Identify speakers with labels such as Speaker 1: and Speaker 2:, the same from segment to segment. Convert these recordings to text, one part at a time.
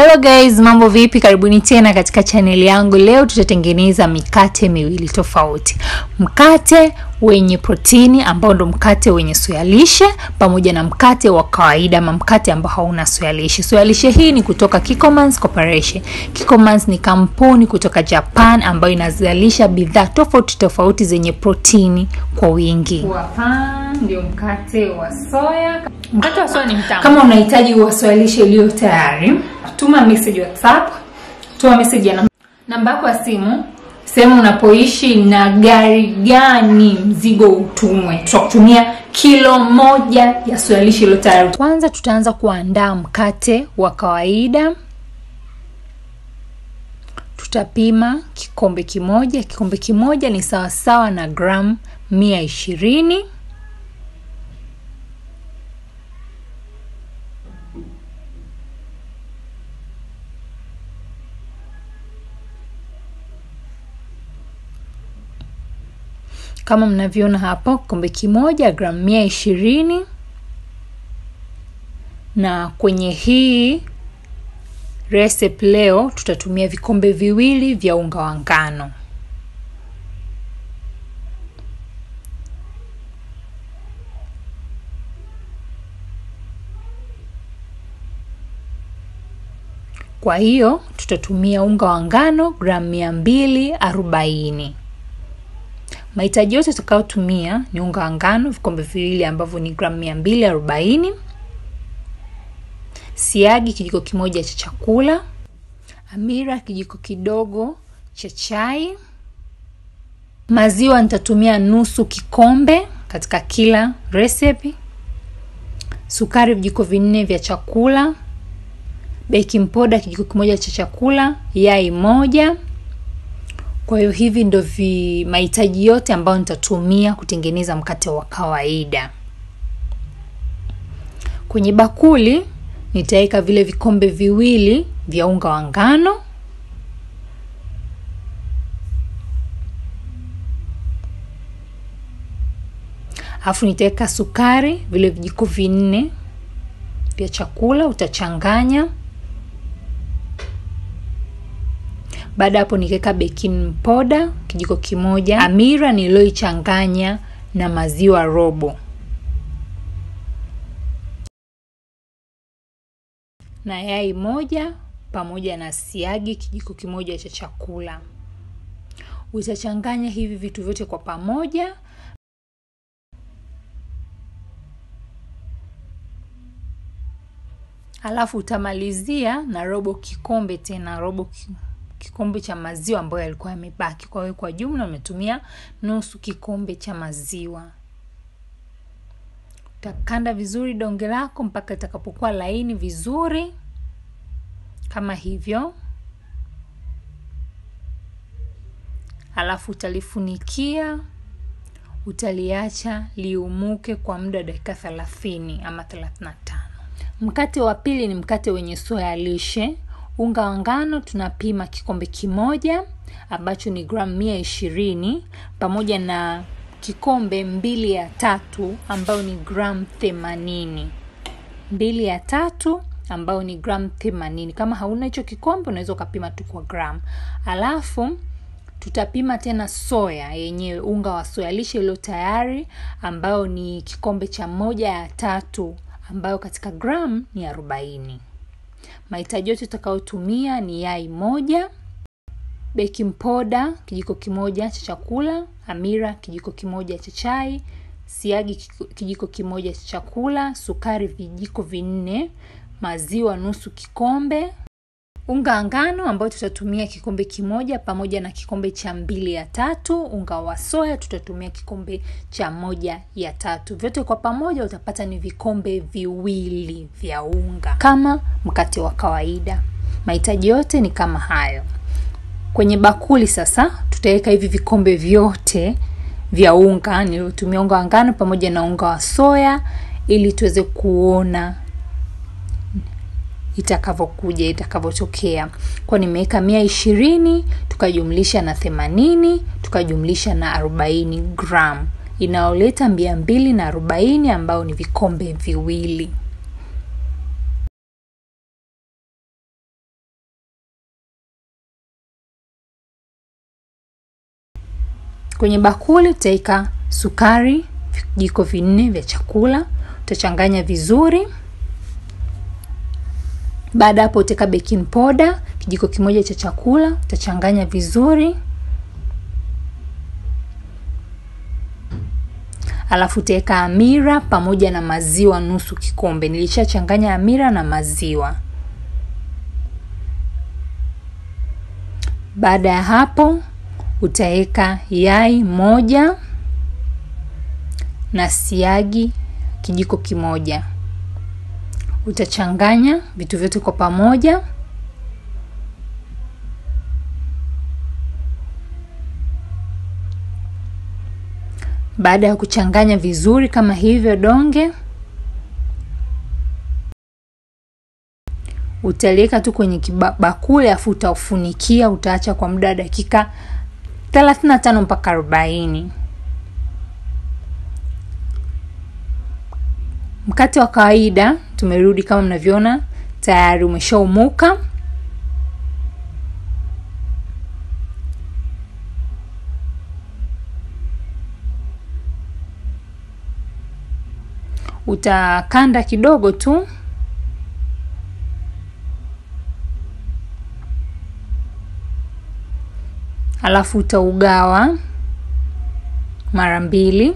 Speaker 1: hello guys mambo vipi karibuni tena katika chaneli yangu leo tutatengeneza mikate miwili tofauti mkate wenye protini ambao ndo mkate wenye soya lishe pamoja na mkate wa kawaida ama mkate ambao hauna soya lishe soya lishe hii ni kutoka Kikkomans Corporation Kikkomans ni kampuni kutoka Japan ambayo inazalisha bidhaa tofauti tofauti zenye protini kwa wingi hapa ndio mkate wa soya mkate wa soya ni mtamu kama unahitaji wa soya lishe iliyo tayari tuma message whatsapp tuma message ya namba yako ya simu sehemu unapoishi na gari gani mzigo utumwe tutakutumia kilo moja ya soya lishe iliyo tayari kwanza tutaanza kuandaa mkate wa kawaida tutapima kikombe kimoja kikombe kimoja ni sawasawa na gramu mia ishirini kama mnavyoona hapo kikombe kimoja gramu mia ishirini na kwenye hii recipe leo tutatumia vikombe viwili vya unga wa ngano kwa hiyo tutatumia unga wa ngano gramu mia mbili arobaini mahitaji yote tutakayotumia ni unga wa ngano vikombe viwili ambavyo ni gramu mia mbili arobaini siagi kijiko kimoja cha chakula amira kijiko kidogo cha chai maziwa nitatumia nusu kikombe katika kila recipe sukari vijiko vinne vya chakula baking powder kijiko kimoja cha chakula yai moja kwa hiyo hivi ndo vi mahitaji yote ambayo nitatumia kutengeneza mkate wa kawaida kwenye bakuli nitaweka vile vikombe viwili vya unga wa ngano alafu nitaweka sukari vile vijiko vinne vya chakula utachanganya baada hapo nikaweka baking powder kijiko kimoja amira niliyoichanganya na maziwa robo na yai moja pamoja na siagi kijiko kimoja cha chakula utachanganya hivi vitu vyote kwa pamoja alafu utamalizia na robo kikombe tena robo kikombe cha maziwa ambayo yalikuwa yamebaki kwa hiyo kwa jumla umetumia nusu kikombe cha maziwa utakanda vizuri donge lako mpaka itakapokuwa laini vizuri kama hivyo alafu utalifunikia utaliacha liumuke kwa muda wa dakika thelathini ama thelathini na tano mkate wa pili ni mkate wenye soya lishe unga wa ngano tunapima kikombe kimoja ambacho ni gramu mia ishirini pamoja na kikombe mbili ya tatu ambayo ni gramu themanini mbili ya tatu ambayo ni gramu themanini kama hauna hicho kikombe unaweza ukapima tu kwa gramu alafu tutapima tena soya yenyewe unga wa soya lishe iliyo tayari ambayo ni kikombe cha moja ya tatu ambayo katika gramu ni arobaini mahitaji yote utakayotumia ni yai moja baking powder kijiko kimoja cha chakula amira kijiko kimoja cha chai siagi kijiko kimoja cha chakula sukari vijiko vinne maziwa nusu kikombe unga wa ngano ambayo tutatumia kikombe kimoja pamoja na kikombe cha mbili ya tatu unga wa soya tutatumia kikombe cha moja ya tatu vyote kwa pamoja utapata ni vikombe viwili vya unga kama mkate wa kawaida mahitaji yote ni kama hayo kwenye bakuli sasa tutaweka hivi vikombe vyote vya unga niliotumia unga wa ngano pamoja na unga wa soya ili tuweze kuona itakavyokuja itakavyotokea kwa nimeweka mia ishirini tukajumlisha na themanini tukajumlisha na arobaini gram inayoleta mia mbili na arobaini ambao ni vikombe viwili kwenye bakuli utaweka sukari vijiko vinne vya chakula utachanganya vizuri baada hapo utaweka baking powder kijiko kimoja cha chakula utachanganya vizuri alafu utaweka amira pamoja na maziwa nusu kikombe nilishachanganya amira na maziwa baada ya hapo utaweka yai moja na siagi kijiko kimoja utachanganya vitu vyote kwa pamoja baada ya kuchanganya vizuri kama hivyo donge utaliweka tu kwenye bakuli afu utaufunikia utaacha kwa muda wa dakika 35 mpaka 40 mkate wa kawaida tumerudi kama mnavyoona tayari umeshaumuka utakanda kidogo tu alafu utaugawa mara mbili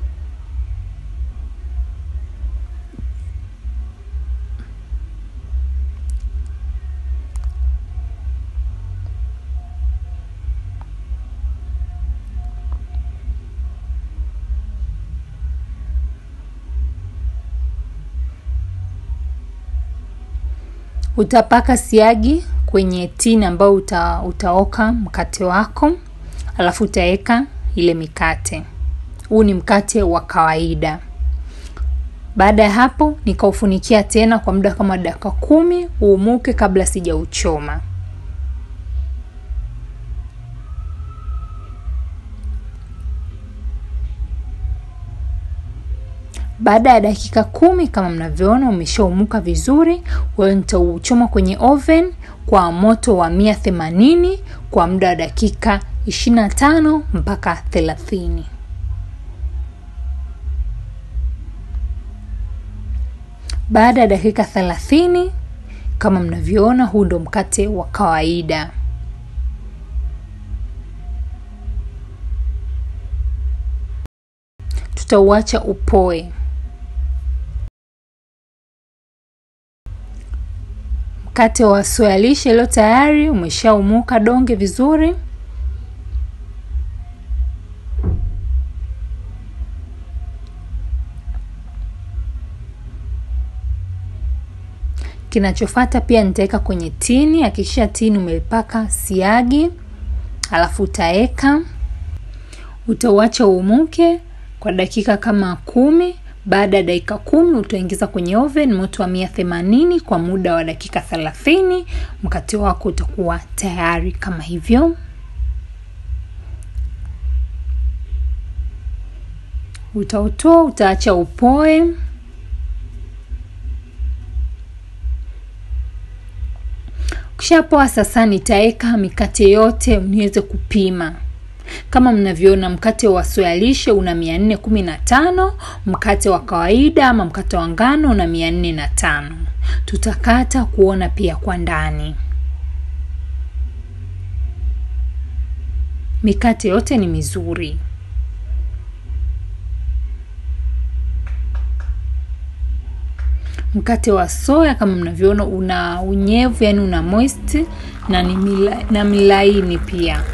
Speaker 1: utapaka siagi kwenye tini ambayo uta, utaoka mkate wako alafu utaweka ile mikate huu ni mkate wa kawaida baada ya hapo nikaufunikia tena kwa muda kama dakika kumi uumuke kabla sijauchoma baada ya dakika kumi kama mnavyoona umeshaumuka vizuri kwahiyo nitauchoma kwenye oven kwa moto wa mia themanini kwa muda wa dakika 25 mpaka 30 baada ya dakika 30 kama mnavyoona huu ndo mkate wa kawaida tutauacha upoe mkate wa soya lishe iliyo tayari umeshaumuka donge vizuri kinachofata pia nitaweka kwenye tini hakikisha tini umepaka siagi alafu utaweka utauacha uumuke kwa dakika kama kumi baada ya dakika kumi utaingiza kwenye oven moto wa mia themanini kwa muda wa dakika thelathini mkate wako utakuwa tayari kama hivyo utautoa utaacha upoe ukishapoa sasa nitaweka mikate yote niweze kupima kama mnavyoona mkate wa soya lishe una mia nne kumi na tano mkate wa kawaida ama mkate wa ngano una mia nne na tano tutakata kuona pia kwa ndani mikate yote ni mizuri mkate wa soya kama mnavyoona una unyevu yani una moist na ni mila, na milaini pia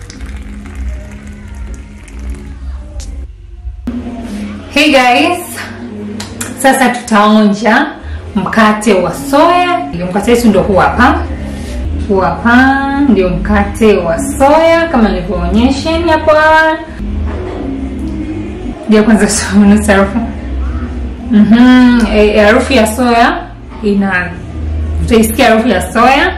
Speaker 1: hey guys sasa tutaonja mkate wa soya ndio mkate wetu ndo huu hapa huu hapa ndio mkate wa soya kama nilivyoonyesheni hapo awali ndio kwanza nusu harufu mm-hmm. e, harufu ya soya ina utaisikia harufu ya soya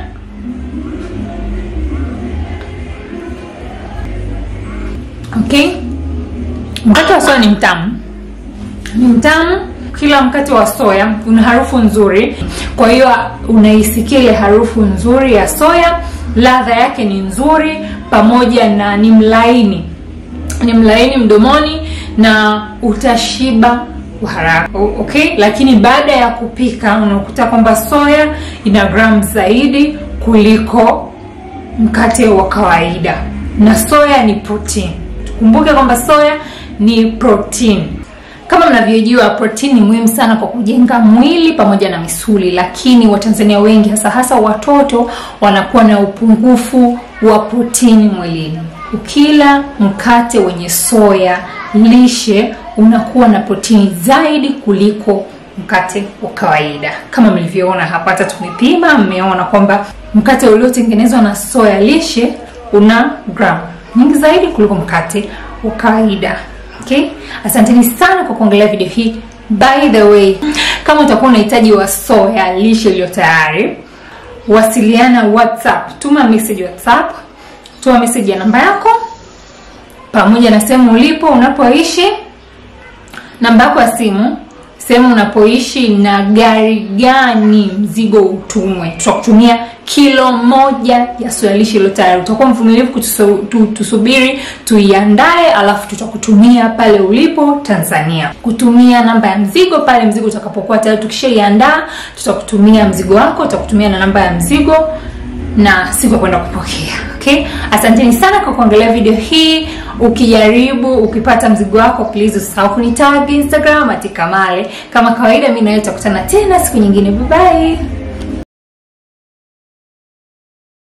Speaker 1: okay mkate wa soya ni mtamu ni mtamu kila mkate wa soya una harufu nzuri kwa hiyo unaisikia ile harufu nzuri ya soya ladha yake ni nzuri pamoja na ni mlaini ni mlaini mdomoni na utashiba kwa haraka okay lakini baada ya kupika unakuta kwamba soya ina gramu zaidi kuliko mkate wa kawaida na soya ni protein tukumbuke kwamba soya ni protein kama mnavyojua protein ni muhimu sana kwa kujenga mwili pamoja na misuli lakini watanzania wengi hasa hasa watoto wanakuwa na upungufu wa protini mwilini ukila mkate wenye soya lishe unakuwa na protini zaidi kuliko mkate wa kawaida kama mlivyoona hapa hata tumepima mmeona kwamba mkate uliotengenezwa na soya lishe una gram nyingi zaidi kuliko mkate wa kawaida okay asanteni sana kwa kuangalia video hii by the way kama utakuwa unahitaji wa soya lishe iliyo tayari wasiliana whatsapp tuma message whatsapp tuma message ya namba yako pamoja na sehemu ulipo unapoishi namba yako ya simu sehemu unapoishi na gari gani mzigo utumwe tutakutumia kilo moja ya soyalishi iliyo tayari utakuwa mvumilivu kutusubiri tuiandae alafu tutakutumia pale ulipo tanzania kutumia namba ya mzigo pale mzigo utakapokuwa tayari tukishaiandaa tutakutumia mzigo wako tutakutumia na namba ya mzigo na siku ya kwenda kupokea okay asanteni sana kwa kuangalia video hii ukijaribu ukipata mzigo wako please usisahau kunitag instagram atikamale kama kawaida mi nawe tutakutana tena siku nyingine bye, bye.